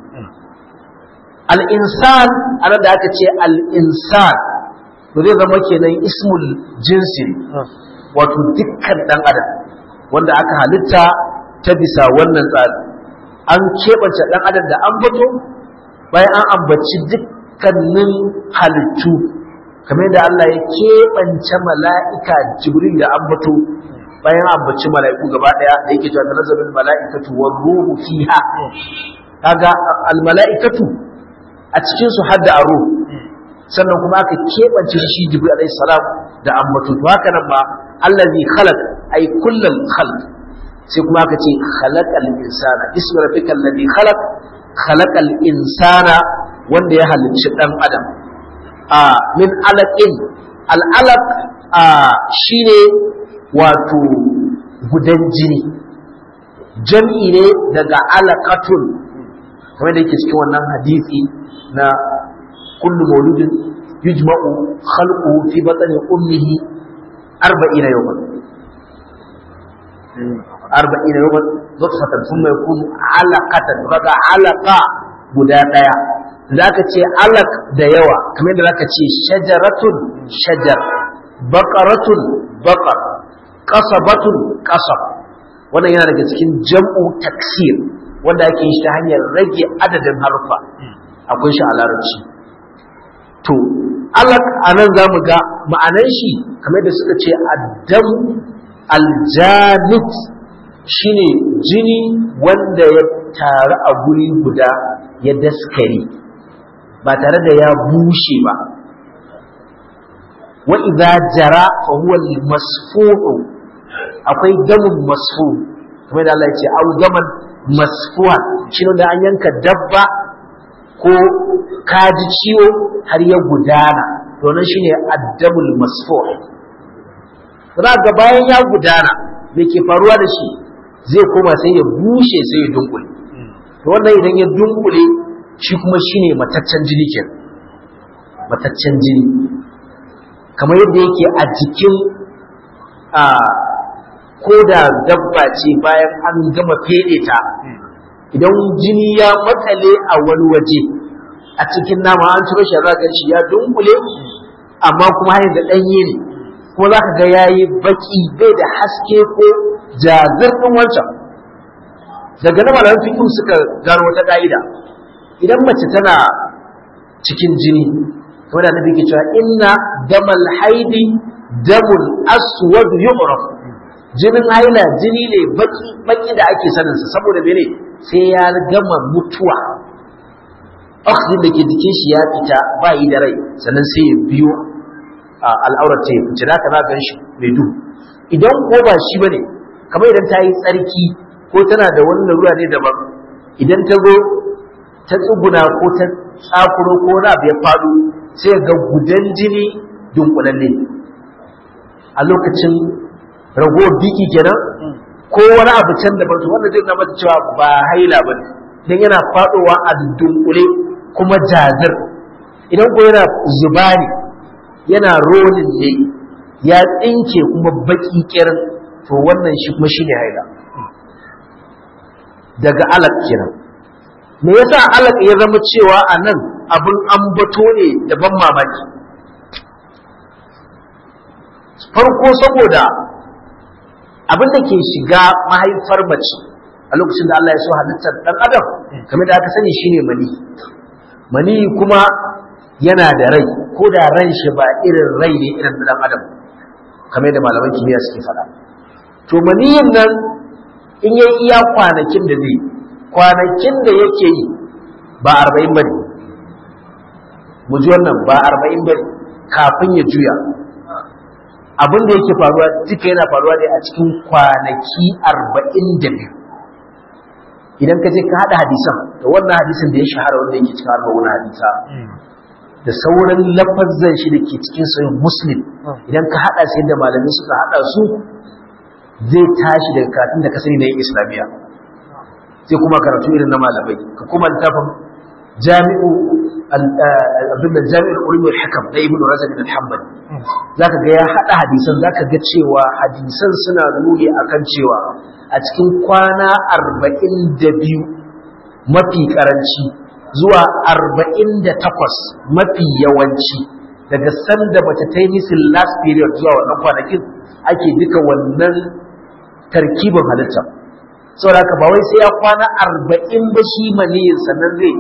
al-insan ana da aka ce al-insan to zai zama kenan ismul jinsi wato dukkan dan adam wanda aka halitta ta bisa wannan tsari an keɓance ɗan adam da an bato bayan an ambaci dukkanin halittu kamar da Allah ya keɓance mala'ika jibril da an bato bayan an ambaci mala'iku gaba ɗaya da yake cewa nazarin mala'ikatu wa ruhu fiha kaga al mala'ikatu a cikin su hadda a ruhu sannan kuma aka keɓance shi jibril alaihi salam da an bato to haka nan ma allazi khalaq ay kullal khalq sai kuma aka ce khalaqal insana ismi rabbikal ladhi khalaq khalaqal insana wanda ya halicci dan adam a min alaqin al alaq a shine wato gudan jini jam'i ne daga alaqatun kamar da yake cikin wannan hadisi na kullu mauludin yujma'u khalquhu fi batni ummihi 40 yawman arba'in yawman nutfatan thumma yakunu alaqatan kaga alaqa guda daya zaka ce alaq da yawa kamar da zaka ce shajaratun shajar baqaratun baqar qasabatun qasab wannan yana daga cikin jam'u taksir wanda ake yi ta hanyar rage adadin harfa akwai shi a larabci to alaq anan zamu ga ma'anar shi kamar da suka ce addam aljanit shine jini wanda ya taru a guri guda ya daskare ba tare da ya bushe ba wa idza jara fa huwa al-masfu'u akwai damun masfu kamar da Allah ya ce au daman masfuwa shine da an yanka dabba ko kaji ciwo har ya gudana to nan shine addamul masfu' za ga bayan ya gudana me ke faruwa da shi zai koma sai ya bushe sai ya dunkule to wannan idan ya dunkule shi kuma shine mataccen jini ke mataccen jini kamar yadda yake a jikin a ko da dabba ce bayan an gama fede ta idan jini ya makale a wani waje a cikin nama an ciro shi za shi ya dunkule amma kuma hanyar da ɗanye ne ko za ka ga ya yi baki bai da haske ko jazir ɗin wancan daga na malaman fikin suka gano wata ƙa'ida idan mace tana cikin jini kamar da nabi ke cewa inna damal haidi damul aswad yu'raf jinin haila jini ne baki baki da ake sanin sa saboda mene sai ya gama mutuwa oxygen da ke jikin shi ya fita ba yi da rai sannan sai ya biyo al'aurar ta ya fice da za gan shi mai duhu idan ko ba shi bane kamar idan ta yi tsarki ko tana da wani larura ne daban idan ta zo ta tsuguna ko ta tsakuro ko na ya faɗo sai ga gudan jini dunkulalle a lokacin ragowar biki kenan ko wani abu can da bantu wanda zai zama cewa ba haila ba ne don yana faɗowa a dunkule kuma jazir idan ko yana zuba ne yana rolin ne ya tsinke kuma baki kirin to wannan shi kuma shine haila daga alak kenan me yasa alak ya zama cewa a nan abin ambato ne da ban mamaki farko saboda abin da ke shiga mahaifar mace a lokacin da Allah ya so halittar dan adam kamar da aka sani shine mani mani kuma yana da rai ko da ran shi ba irin rai ne irin dan adam kamar da malaman kimiyya suke faɗa to maniyin nan in yayi iya kwanakin da zai kwanakin da yake yi ba arba'in bane mu ji wannan ba arba'in bane kafin ya juya abin da yake faruwa duka yana faruwa ne a cikin kwanaki arba'in da biyu idan ka je ka haɗa hadisan da wannan hadisin da ya shahara wanda yake cikin arba'un hadisa da sauran lafazan shi da ke cikin sayin muslim idan ka haɗa sai da malamai suka haɗa su zai tashi daga katin da ka sani na yin islamiyya sai kuma karatu irin na malamai ka kuma littafin jami'u abin da jami'ul ulum wal hikam na ibnu razak bin hanbali zaka ga ya hada hadisan zaka ga cewa hadisan suna nuni akan cewa a cikin kwana 42 mafi karanci zuwa 48 mafi yawanci daga sanda bata ta yi misin last period zuwa wannan kwanakin ake duka wannan tarkibin halitta saboda haka ba wai sai ya kwana arba'in ba shi maniyin sannan zai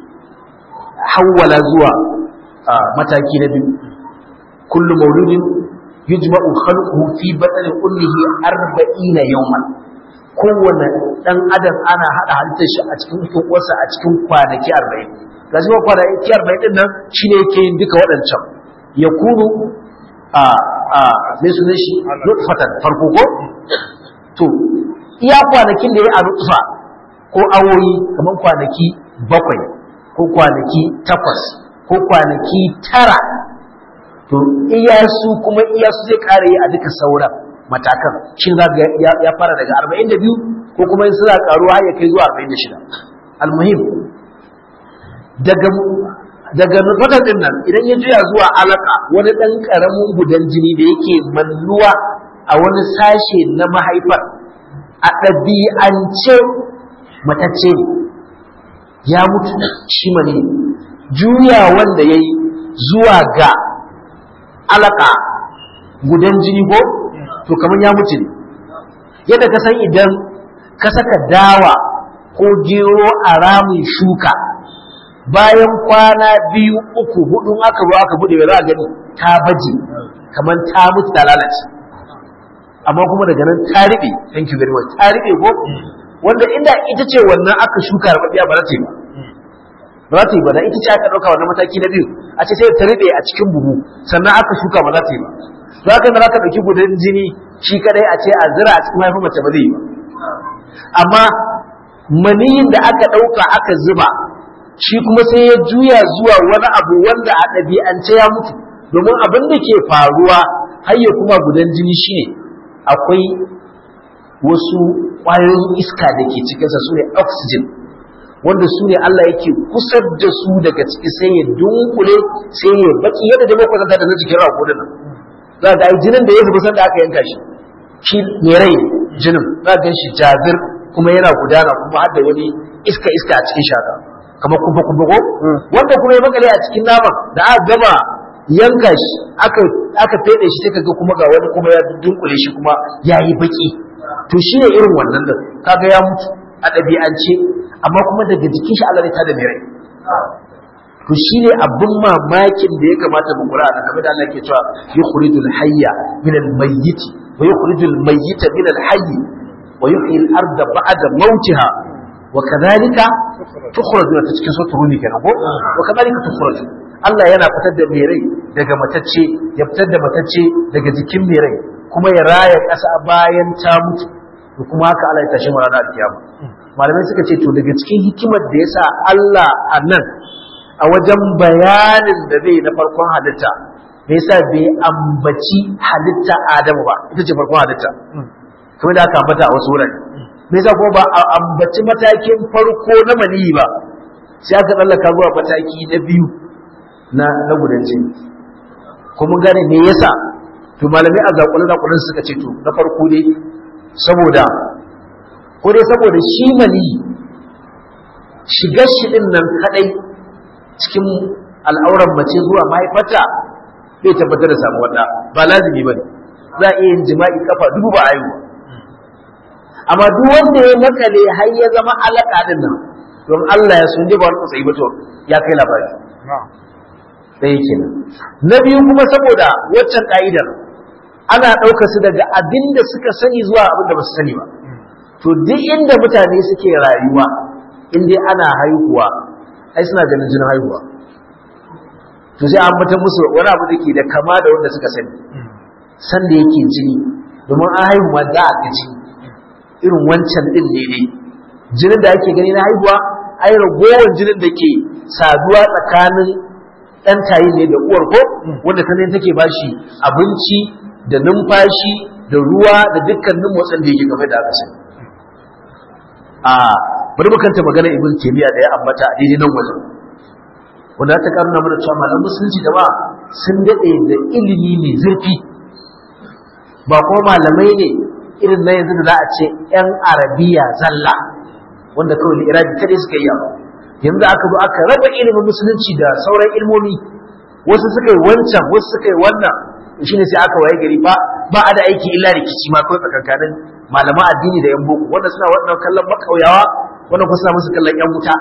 hawwala zuwa mataki na biyu kullu mauludin yujma'u khalquhu fi batni ummihi 40 yawman kowane dan adam ana hada halittar shi a cikin cikin uwarsa a cikin kwanaki 40 gashi ba kwanaki 40 din nan shine yake yin duka waɗancan yakunu a a me sunan shi nutfatan farko ko to iya kwanakin da ya a nutfa ko awoyi kamar kwanaki bakwai ko kwanaki takwas ko kwanaki tara to iyasu kuma iyasu zai kare yi a duka sauran matakan shi za ga ya fara daga 42 ko kuma suna karuwa har ya kai zuwa 46 almuhim daga daga nutfatar din nan idan ya juya zuwa alaka wani dan karamin gudan jini da yake mannuwa a wani sashe na mahaifar a ɗabi'ance matacce ne ya mutu shi mani juya wanda ya yi zuwa ga alaka gudan jini ko to kamar ya mutu ne yadda ka san idan ka saka dawa ko gero a ramin shuka bayan kwana biyu uku hudu aka zo aka bude za a gani ta baje kamar ta mutu ta lalace amma kuma daga nan ta riɓe thank you very much ta riɓe ko wanda inda ita ce wannan aka shuka rababiya ba za ta yi ba ba za ta yi ba da ita ce aka ɗauka wannan mataki na biyu a ce sai ta riɓe a cikin buhu sannan aka shuka ba za ta yi ba za ka za ka ɗauki gudan jini shi kadai a ce a zira a cikin mahaifin mace ba zai yi ba amma maniyin da aka ɗauka aka zuba shi kuma sai ya juya zuwa wani abu wanda a ɗabi'ance ya mutu domin abin da ke faruwa hayya kuma gudan jini shine akwai wasu ƙwayoyin iska da ke cikinsa su ne oxygen wanda su ne Allah yake kusar da su daga ciki sai ya dunkule sai ya baki yadda da makwatanta da na jikin rago da nan za ga ai jinin da ya zuba sanda aka yanka shi shi ne rai jinin za ga shi jazir kuma yana gudana kuma har da wani iska iska a cikin shaka kamar kuma kuma ko wanda kuma ya makale a cikin naman da aka gama yanka shi aka aka fede shi sai kaga kuma ga wani kuma ya dunkule shi kuma yayi baki to shi ne irin wannan da kaga ya mutu a ɗabi'ance amma kuma daga jikin shi Allah ne ta da mai rai to shi ne abin mamakin da ya kamata mu kura da kamar da Allah ke cewa yukhrijul hayya min al-mayyit wa yukhrijul mayyita min al-hayy wa yuhyi al-ardha ba'da mawtiha wa kadhalika tukhrajuna ta cikin suratul rum kenan ko wa kadhalika tukhraju Allah yana fitar da mai rai daga matacce ya fitar da matacce daga jikin mai rai kuma ya raya ƙasa bayan ta mutu da kuma haka Allah ya tashi mu ranar kiyama malamai suka ce to daga cikin hikimar da yasa Allah a nan a wajen bayanin da zai na farkon halitta me yasa bai ambaci halitta Adamu ba ita ce farkon halitta kuma da aka ambata a wasu wurare me yasa kuma ba a ambaci matakin farko na maniyi ba sai aka tsallaka zuwa mataki na biyu na na gudan jini kuma gane me yasa to malamai a zakulun zakulun suka ce to na farko dai saboda ko dai saboda shi mani shigar shi din nan kadai cikin al'auran mace zuwa mahaifarta bai tabbatar da samu wata ba lazimi bane za a iya yin jima'i kafa dubu ba ayu amma duk wanda ya makale har ya zama alaka din nan don Allah ya sunje ba wani tsayi ba to ya kai labari ɗaya kenan na biyu kuma saboda waccan ka'idar ana ɗaukar su daga abin da suka sani zuwa abin da ba su sani ba to duk inda mutane suke rayuwa in dai ana haihuwa ai suna ganin jinin haihuwa to sai an mutum musu wani abu da ke da kama da wanda suka sani san da yake jini domin an haihu ma za a ga jini irin wancan din ne dai jinin da ake gani na haihuwa ai ragowar jinin da ke saduwa tsakanin ɗan tayi ne da uwar ko wanda ta ne take bashi abinci da numfashi da ruwa da dukkanin motsin da yake game da aka sani a bari mu kanta magana ibn taymiya da ya ambata a daidai nan wajen wanda ta karuna mana cewa malaman musulunci da ba sun dade da ilimi mai zurfi ba ko malamai ne irin na yanzu da za a ce yan arabiya zalla wanda kawai irabi kadai suka yi yanzu aka zo aka raba ilimin musulunci da sauran ilmomi wasu suka yi wancan wasu suka yi wannan shine sai aka waye gari ba ba a da aiki illa rikici ma kawai tsakankanin malaman addini da yan boko wanda suna wannan kallon makauyawa wanda kuma suna musu kallon yan wuta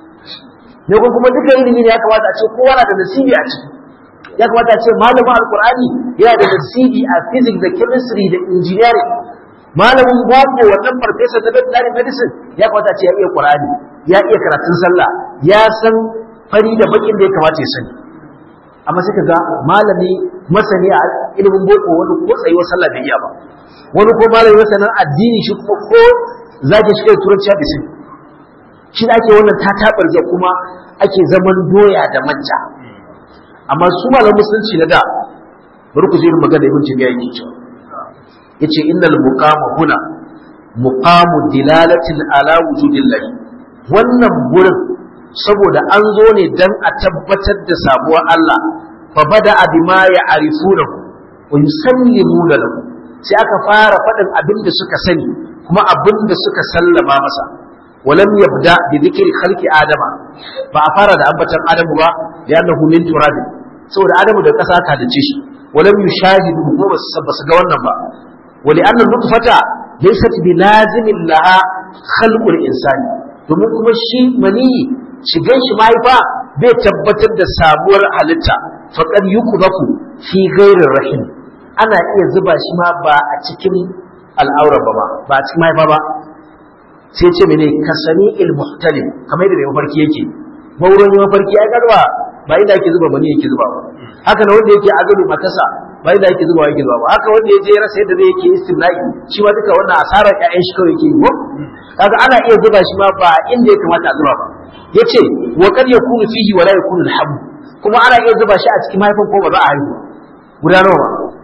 ne ko kuma duka ilimi ne ya kamata a ce kowa na da nasibi a ciki ya kamata a ce malamin alkur'ani yana da nasibi a physics da chemistry da engineering malamin boko wannan farfesa na veterinary medicine ya kamata a ce ya iya qur'ani ya iya karatun sallah ya san fari da bakin da ya kamata ya sani amma sai ga malami masani a ilimin boko wani ko tsayuwar sallah bai iya ba wani ko malami masanin addini shi kuma ko zaki shi kai turanci ya bisin shi ake wannan ta tabarja kuma ake zaman doya da manja amma su malamin musulunci na da bari ku je irin magana ibn Taymiyyah yake cewa yace innal muqama huna muqamu dilalatin ala wujudillahi wannan gurin saboda an zo ne dan a tabbatar da sabuwar Allah fa bada bima ya'rifunahu wa yusallimuna lahu sai aka fara faɗin abin da suka sani kuma abin da suka sallama masa walam yabda bi dhikri khalqi adama ba a fara da ambatan adamu ba ya annahu min turab saboda adamu da kasa ka dace shi walam yushahidu ko ba su ga wannan ba wali anna nutfata laysat bi lazimin laha khalqul insani domin kuma shi maniyi shigan shi mahaifa bai tabbatar da sabuwar halitta faqad yukubaku fi ghairir rahim ana iya zuba shi ma ba a cikin al'aura ba ba ba a cikin mahaifa ba sai ce mene kasani il muhtalim kamar yadda mafarki yake mauron yi mafarki ya garba ba inda ake zuba mani yake zuba ba haka na wanda yake azalu matasa ba inda ake zuba yake zuba ba haka wanda ya je rasa yadda zai yake istimna'i shi ma duka wannan asarar ƴaƴan shi kawai yake yi ko kaga ana iya zuba shi ma ba inda ya kamata a zuba ba yace wa kad yakunu fihi wa la yakunu al kuma ana iya zuba shi a cikin mahaifin ko ba za a haihu guda nawa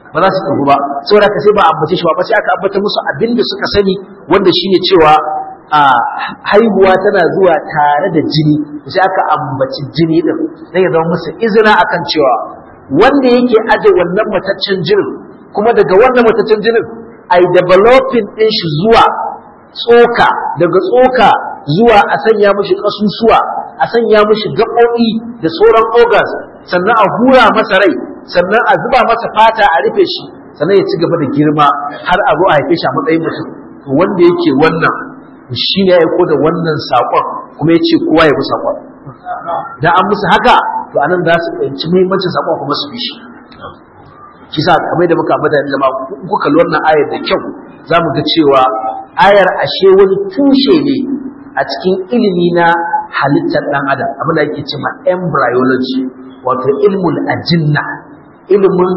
ba za su tafi ba saboda ka sai ba ambace shi ba sai aka ambata musu abin da suka sani wanda shine cewa a haihuwa tana zuwa tare da jini sai aka ambaci jini din dan ya zama musu izina akan cewa wanda yake aje wannan mataccen jinin kuma daga wannan mataccen jinin ai developing din shi zuwa tsoka daga tsoka zuwa a sanya mishi kasusuwa a sanya mishi gaɓoɓi da sauran organs sannan a hura masa rai sannan a zuba masa fata a rufe shi sannan ya ci gaba da girma har a zo a haife shi a matsayin mutum to wanda yake wannan shi ne ya aiko da wannan saƙon kuma ya ce kowa ya bi saƙon dan an musu haka to anan za su fahimci muhimmancin saƙon kuma su bi shi shi sa kamar da muka ambata da jama'a kuka kalli wannan ayar da kyau za mu ga cewa ayar ashe wani tushe ne a cikin ilimi na halittar ɗan adam abin da ake cewa embryology wato ilmul ajinna ilimin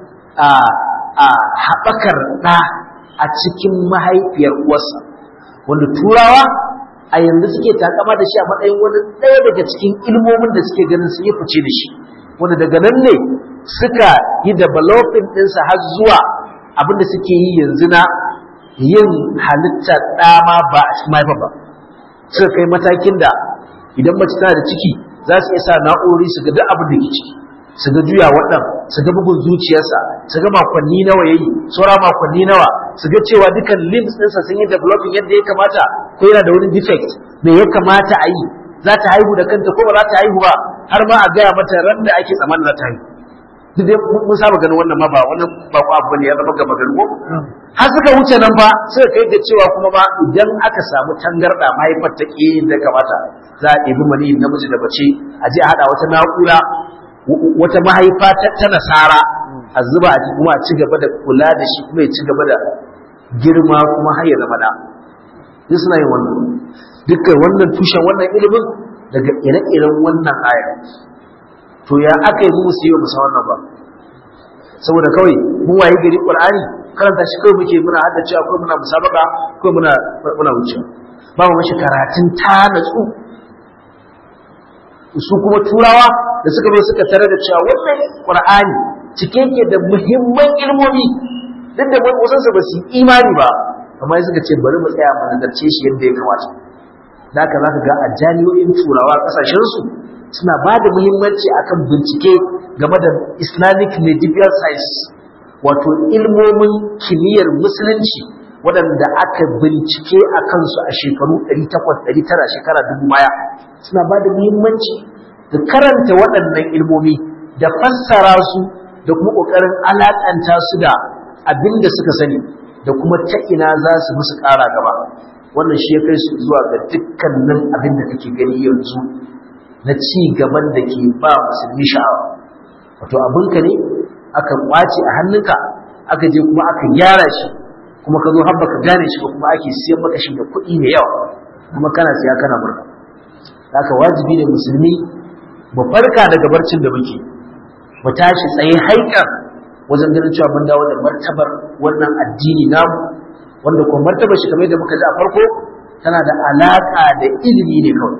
haɓakar ɗa a cikin mahaifiyar uwarsa wanda turawa a yanzu suke takama da shi a matsayin wani ɗaya daga cikin ilmomin da suke ganin sun yi fice da shi wanda daga nan ne suka yi developing ɗinsa har zuwa abin da suke yi yanzu na yin halittar ɗama ba a cikin mahaifa ba suka kai matakin da idan mace tana da ciki za su iya sa na'urori su ga duk abin da ke ciki su ga juya waɗan su ga bugun zuciyarsa su ga makonni nawa yayi saura makonni nawa su ga cewa dukan limbs ɗinsa sun yi developing yadda ya kamata ko yana da wani defect me ya kamata a yi za ta haihu da kanta ko ba za ta haihu ba har ma a gaya mata ran da ake tsammanin za ta haihu duk dai mun saba ganin wannan ma ba wannan ba ko abu ne ya zama gaba gari ko har suka wuce nan ba suka kai da cewa kuma ba idan aka samu tangarda mahaifar ta ke da kamata za a ɗebi mani namiji da bace a je a haɗa wata na'ura wata mahaifa ta nasara a zuba a kuma a ci gaba da kula da shi kuma ya ci gaba da girma kuma har ya zama da duk suna yin wannan dukkan wannan tushen wannan ilimin daga ire-iren wannan aya to ya aka yi mu su yi musa wannan ba saboda kawai mu waye gari qur'ani karanta shi kawai muke muna hada cewa kawai muna musabaka kawai muna muna wucewa ba mu mashi karatun ta natsu su kuma turawa da suka zo suka tare da cewa wannan qur'ani cike yake da muhimman ilmomi duk da wasan su ba su imani ba amma suka ce bari mu tsaya mu nazarce shi yadda ya kamata da haka zaka ga a jami'o'in turawa kasashen su suna ba da muhimmanci akan bincike game da islamic medieval science wato ilmomin kimiyyar musulunci waɗanda aka bincike a kansu a shekaru 800-900 shekara dubu baya suna ba da muhimmanci da karanta waɗannan ilmomi da fassara su da kuma ƙoƙarin alaƙanta su da abin da suka sani da kuma ta ina za su musu ƙara gaba wannan shi ya kai su zuwa ga dukkanin abin da kake gani yanzu na ci gaban da ke ba musulmi sha'awa wato abinka ne aka kwace a hannunka aka je kuma aka gyara shi kuma ka zo har baka gane shi ba kuma ake siyan maka shi da kuɗi mai yawa kuma kana siya kana murna haka wajibi ne musulmi mu farka daga barcin da muke mu tashi tsaye haikar wajen ganin cewa mun dawo da martabar wannan addini namu wanda kuma martabar shi kamar yadda muka ji a farko tana da alaka da ilimi ne kawai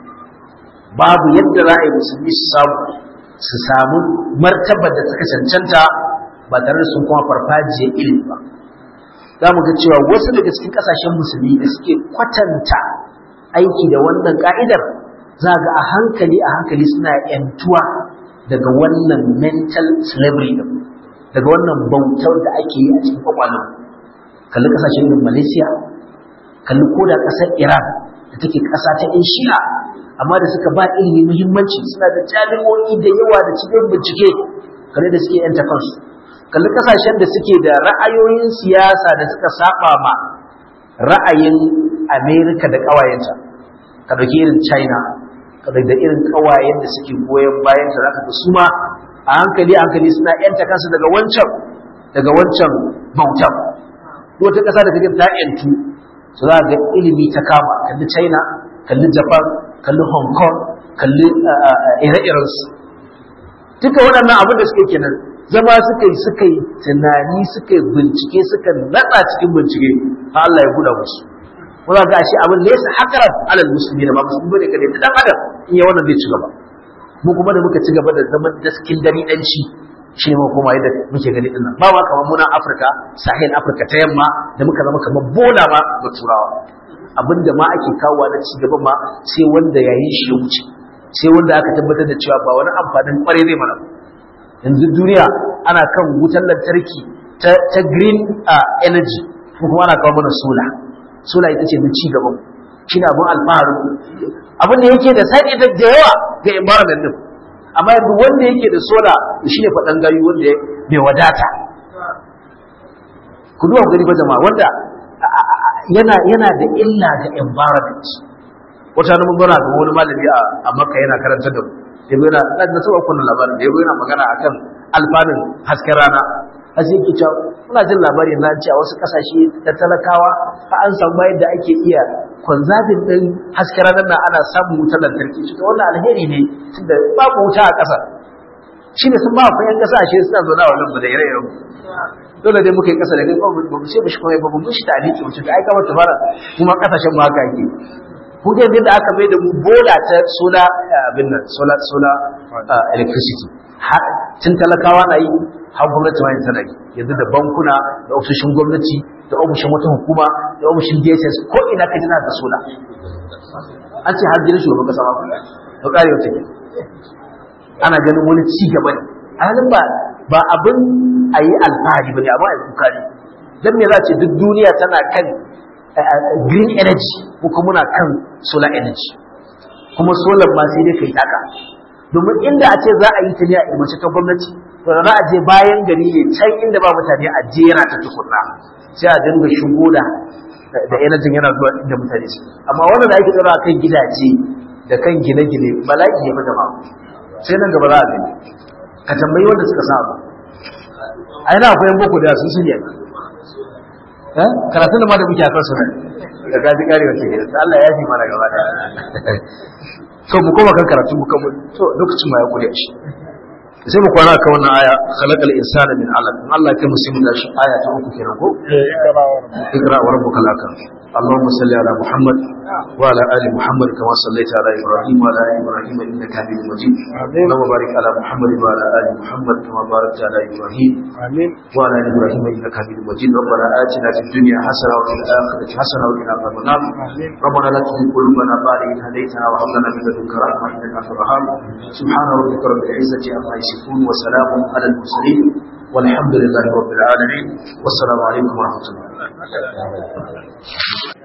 babu yadda za a yi musulmi su samu su samu martabar da suka cancanta ba tare da sun kuma farfajiyar ilimi ba za mu ga cewa wasu daga cikin kasashen musulmi da suke kwatanta aiki da wannan ka'idar za ga a hankali a hankali suna yantuwa daga wannan mental slavery din daga wannan bautar da ake yi a cikin kwakwalwa kalli kasashen irin malaysia kalli koda kasar iran da take kasa ta yan shi'a amma da suka ba ilimi muhimmanci suna da jami'o'i da yawa da cikin bincike kalli da suke yanta kansu kalli kasashen da suke da ra'ayoyin siyasa da suka saba ma ra'ayin america da ƙawayenta ka dauki irin china ka da irin ƙawayen da suke goyon bayan ta zaka ga su ma a hankali a hankali suna yanta kansu daga wancan daga wancan bautan wata ƙasa da take ta yantu su za ga ilimi ta kama kalli china kalli japan kalli hong kong kalli ire-irensu duka waɗannan abin da suke kenan zama suka yi suka yi tunani suka yi bincike suka naɗa cikin bincike har Allah ya buɗa musu wanda ga shi abin ne sa hakaran alal musulmi da ba musulmi bane kadai dan adam in ya wannan zai ci gaba mu kuma da muka ci gaba da zaman daskin dani danci shi ne kuma yadda muke gani dinnan ba ma kamar muna Afirka sahel Afirka ta yamma da muka zama kamar bola ma ga turawa abinda ma ake kawowa na ci gaba ma sai wanda yayin shi ya wuce sai wanda aka tabbatar da cewa ba wani amfanin kware zai mana yanzu duniya ana kan wutar lantarki ta, ta green uh, energy kuma ana kawo mana sola sola ita ce mun ci gaban shi ne abin alfaharin abin da yake da side effect da yawa ga environment din amma yanzu wanda yake da sola shi ne faɗan gayu wanda bai wadata ku duba gani ba jama'a wanda yana yana da illa ga environment wata nan mun ga wani malami a makka yana karantar da mu yabo yana da saba kunnan labarin da yabo yana magana akan alfanun hasken rana har sai yake cewa muna jin labari na cewa wasu kasashe da talakawa fa an samu bayan da ake iya conserving din hasken ranar nan ana samun wutar lantarki shi wannan alheri ne tunda babu wuta a ƙasa shine sun ba fa yan kasashe suna zauna a wannan da ire-iren dole dai muka yi ƙasa da kai ba mu ce mishi kuma ba mu shi taliki mu ce ai kamar ta fara kuma kasashen mu haka yake ku ga yadda aka mai da mu bola ta solar abin nan solar solar electricity tun talakawa na yi har gwamnati ma tana yi yanzu da bankuna da ofishin gwamnati da ofishin wata hukuma da ofishin DSS ko ina ka jina da sola an ce har gidan shugaban kasa ma to kare wata ke ana ganin wani ci gaba ne halin ba ba abin a yi alfahari ba ne abin a yi kuka ne don me za ce duk duniya tana kan green energy ko kuma muna kan solar energy kuma solar ma sai dai kai taka domin inda a ce za a yi ta ne a ilmace ta gwamnati to da za a je bayan gari ne can inda ba mutane a jera ta tukunna sai a dinga shigo da da energy yana zuwa inda mutane su amma wannan da ake tsara kan gidaje da kan gine-gine bala'i ne fa jama'a sai nan gaba za a gani ka tambayi wanda suka samu a yana akwai boko da su sun yi karatun da ma da muke a kansu nan da gaji karewa ke gidan Allah ya fi mana gaba da to mu koma kan karatu mu kan to lokacin ma ya kure shi sai mu kwana kan wannan aya khalaqal insana min alaq in Allah ya musulmi da shi aya ta uku kenan ko ikra wa rabbukal akram اللهم صل على محمد وعلى ال محمد كما صليت على ابراهيم وعلى ال ابراهيم انك حميد مجيد اللهم بارك على محمد وعلى ال محمد كما باركت على ابراهيم آمين وعلى ال ابراهيم انك حميد مجيد ربنا اتنا في الدنيا حسنه وفي الاخره حسنه وقنا عذاب النار ربنا لا تزغ قلوبنا بعد إذ هديتنا وهب لنا من لدنك رحمه انك انت الوهاب سبحان ربك رب العزه عما يصفون وسلام على المرسلين والحمد لله رب العالمين والسلام عليكم ورحمه الله